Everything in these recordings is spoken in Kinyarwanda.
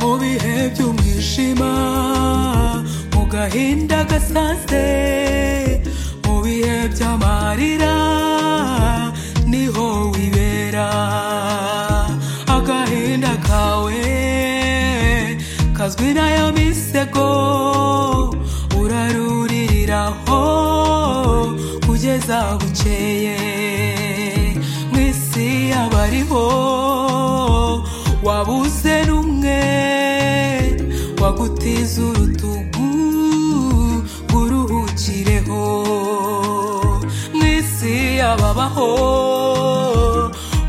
mu bihe by'umwijima mu gahinda gasanzwe mu bihe by'amarira niho wibera agahinda kawe kazwi nayo misego uraruririraho kugeza bukeye mu isi y'abariho wabuze n'umwe wagutiza urutugu ngo uruhukireho mu isi y'ababaho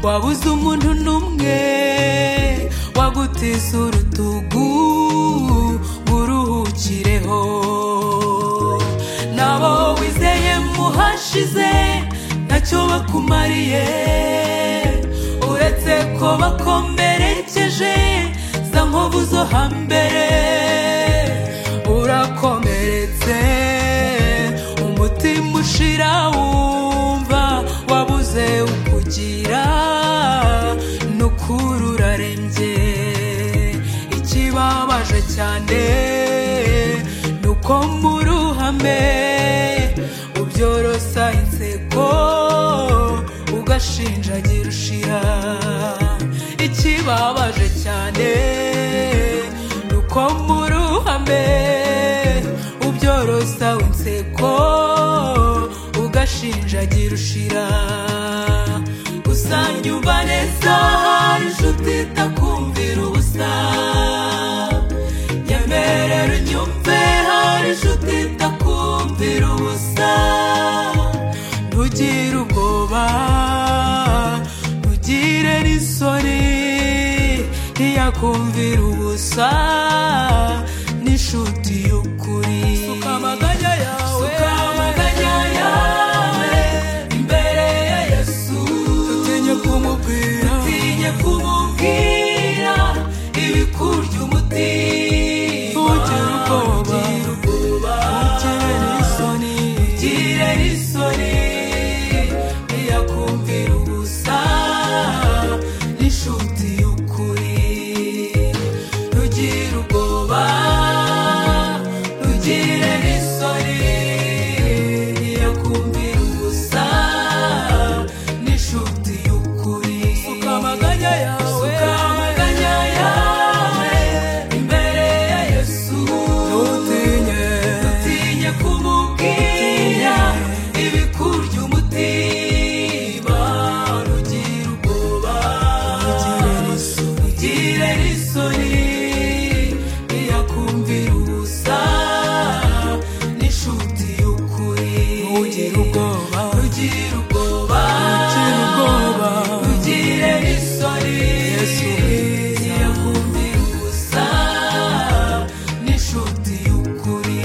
wabuze umuntu n'umwe wagutiza urutugu ngo uruhukireho nabo wizeye muhashize ntacyo bakumariye uretse ko bakomerekeje za nkovu zo hambere urakomeretse umutima ushira wumva wabuze ukugira n'ukuri urarembye ikibabaje cyane nuko mu ruhame ubyorosa inseko ugashinjagira ushira ikibabaje cyane nuko mu ruhame ubyorosa inseko ugashinjagira ushira usanga umva neza hari inshuti itakumvira ubusa nyemerera unyumve hari inshuti itakumvira ubusa ntugire ubwoba ntugire n'isoni ntiyakumvira ubusa n'inshuti y'ukuri suka amaganya yawe imbere ya yesu tutinye kumubwira tutinye kumubwira ibikurya umutima ugire ubwoba ugire n'isoni ugire n'isoni ntiyakumvira ubusa n'inshuti y'ukuri ntugire ubwoba ntugire n'isoni ntiyakumvira ubusa n'inshuti y'ukuri suka amaganya yawe imbere ya yesu ntutinye ntutinye kumubwira ibikurya umutima ntugire ubwoba ntugire n'isoni ntiyakumvira ubusa n'inshuti y'ukuri ntugire ubwoba ntugire ubwoba ntugire ubwoba ntugire n'isoni yesu ntiyakumvira ubusa n'inshuti y'ukuri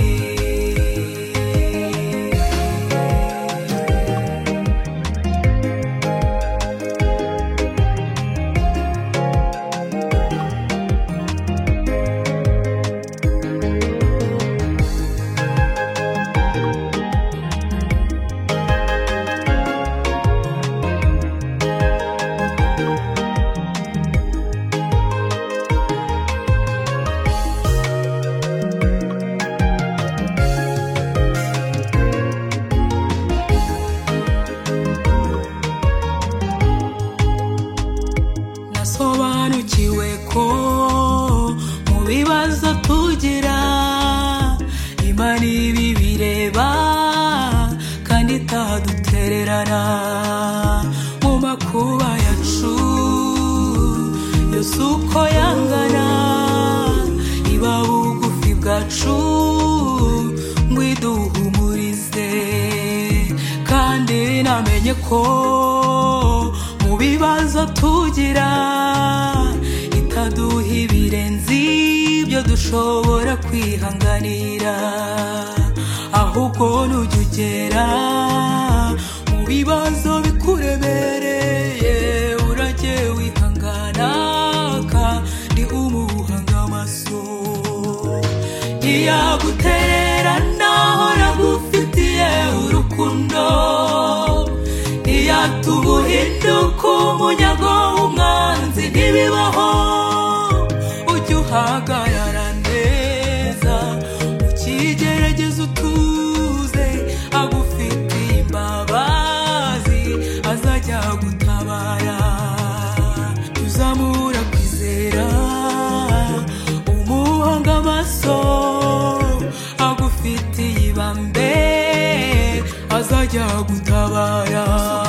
nasobanukiwe ko mu bibazo tugira imana ibi bireba kandi itadutererana mu makuba yacu yose uko yangana iba bugufi bwacu ngo iduhumurize kandi namenye ko mu bibazo tugira itaduha ibirenze ibyo dushobora kwihanganira aho ahubwo nujya ugera mu bibazo bikuremereye urajye wihangana kandi umuhanga amaso ntiyagutererana hora gufitiye urukundo ntiyatubuhinduka umunyago w'umwanzi ntibibaho ujye uhagarara neza ukigerageza utuze agufitiye imbabazi azajya gutabara jya uzamura kwizera umuhanga amaso agufitiye ibambe azajya gutabara